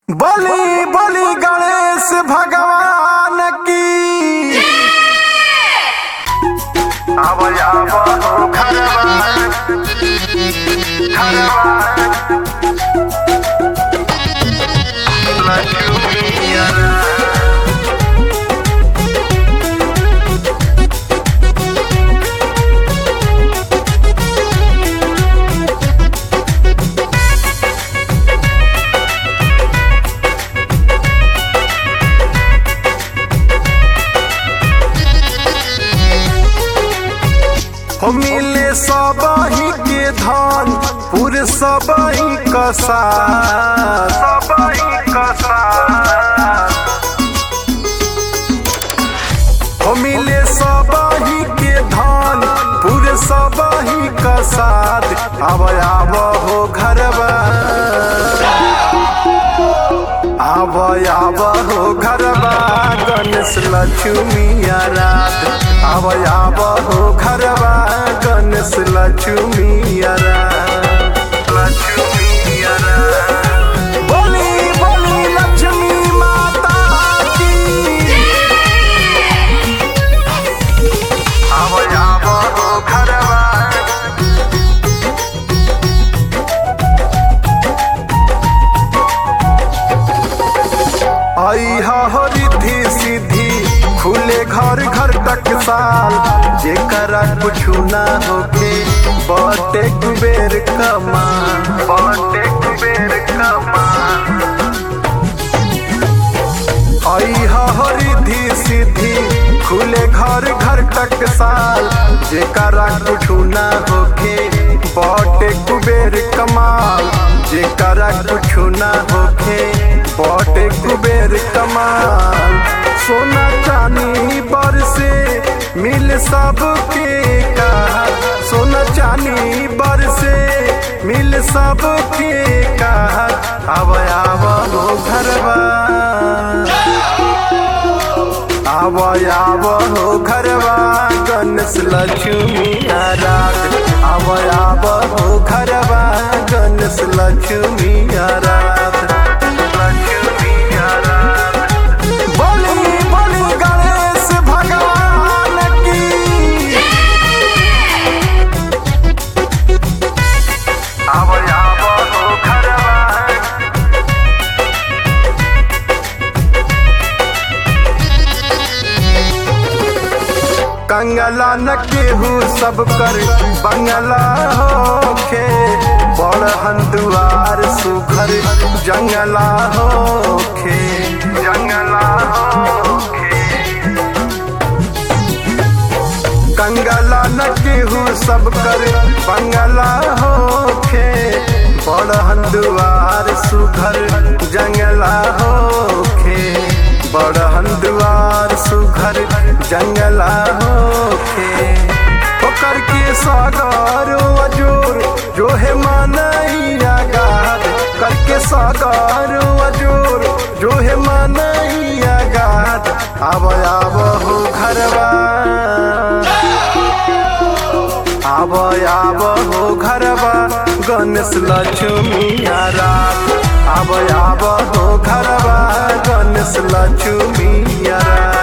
बलि बलि गणेश भगवान की आव आव हो घरवा घरवा लक्ष्मीया हो मिले सबही के धन पूरे सबही कसा सबही कसा हो मिले सबही के धन पूरे सबही कसाद आव आव हो घरवा आव आव हो घरवा गणेश लक्ष्मी रात आव आव हो घरवा गणेश लक्ष्मी रात लक्ष्मी रात बोली बोली लक्ष्मी माता की आव आव हो घरवा आई हो रिद्धि सिद्धि खुले घर घर तक साल जेकरा कुछ ना होके बटे कुबेर कमा बटे कुबेर कमा आई हो रिद्धि सिद्धि खुले घर घर तक साल जेकरा कुछ ना होके बटे कुबेर कमाल जेकरा कुछ ना होके बटे कुबेर कमाल सोना चांदी पर से मिल सबके कहा सोना चांदी बर से मिल सबके कहा अब आव हो घरवा आव आव हो घरवा गणेश लक्ष्मी रात आव आव हो घरवा गणेश लक्ष्मी रात लक्ष्मी रात बोली बोली गणेश भगवान की आव आव हो घरवा कंगला न केहू सब कर बंगला होखे बड़ हंदुआर सुघर जंगला होखे जंगला होखे कंगला न केहू सब कर बंगला होखे बड़ हंदुआर सुघर जंगला होखे बड़ हंदुआर सुघर जंगला होखे ओकर के सागर अजोर जो है मानैया गाद करके सागर अजोर जो है मानैया गाद आब आब हो घरवा आब आब हो घरवा गणेश लक्ष्मी रात आब आब हो घरवा गणेश लक्ष्मी रात